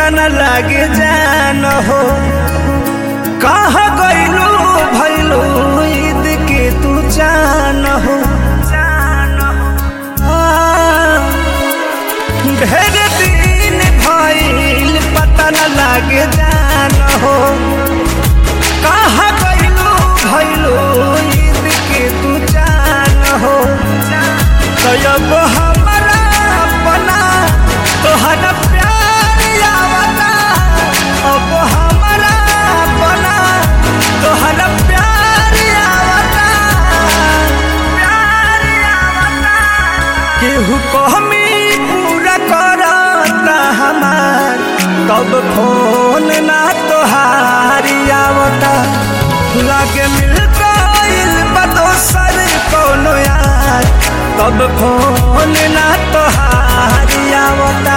पता न लागे जान हो कहा गईलू भैलू ईद के तू जान हो हाँ, ढेर दिन भइल पता न लागे जान हो कहा गईलू भैलू ईद के तू जान हो तब हमारा अपना तोहरा प्यार आवता अब हमारा अपना तोहरा प्यार आवता प्यार आवता केहू कहमी पूरा करता हमार तब फोन ना तोहारी आवता लागे मिल गइल बा दोसर कोनो यार तब फोन ना तोहारी आवता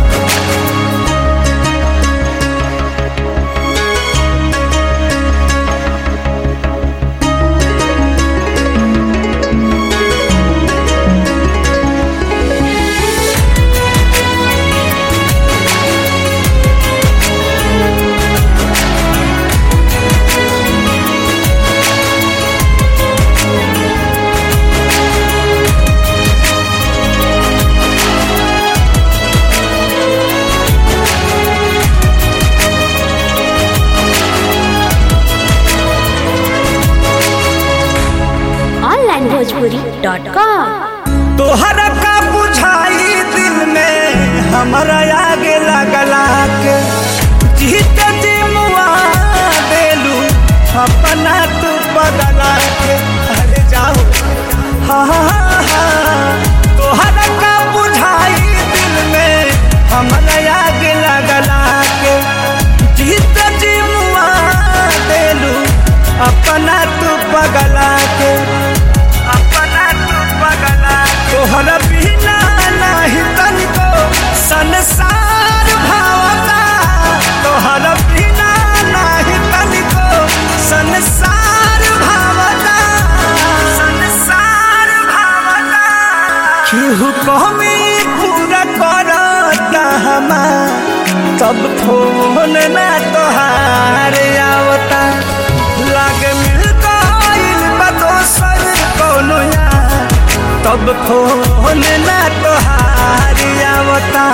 onlinebhojpuri.com तोहरा का बुझाई दिल में हमारा आगे लगला के जीत जी मुआ देलू अपना तू बदला के अरे जाओ हाँ हाँ हाँ तोहरा का बुझाई दिल में हमारा आगे लगला के जीत जी मुआ देलू अपना तू बगला के अपना तू बगला तोहरा बिना नाही तनिको संसार भावता तोहरा बिना नाही तनिको संसार भावता संसार भावता केहू कहमी पूरा करता हमार तब फोन ना तोहार आवता लागे मिल गइल बा दोसर कोनो यार तब फोन ना तोहार आवता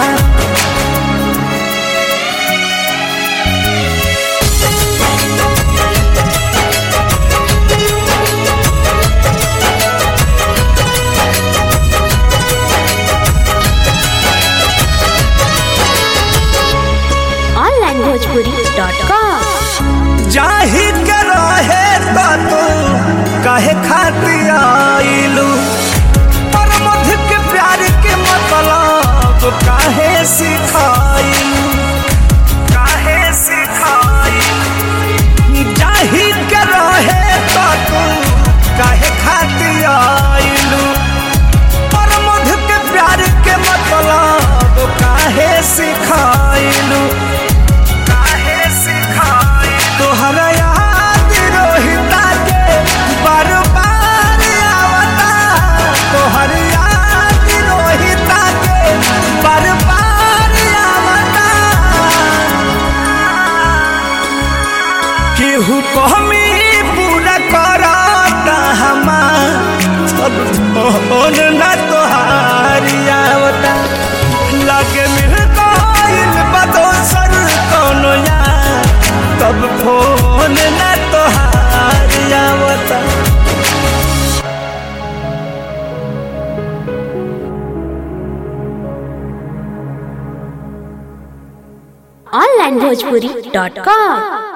onlinebhojpuri.com जाही के रहे त तू काहे खातिर आइलू पर मध के प्यार के मतलब काहे सिखाइलू काहे सिखाइलू जाही के रहे त तू काहे खातिर आइलू पर मध के प्यार के मतलब काहे सिखाइलू काहे सिखाई तोहरा याद रोहिता के बार बार आवता तोहर याद रोहिता के बार बार आवता केहू कहमी पूरा करता हमार सब फोन ना तोहारी आवता लागे मिल गइल बा दोसर कोनो यार तब फोन ना तोहारी आवता onlinebhojpuri.com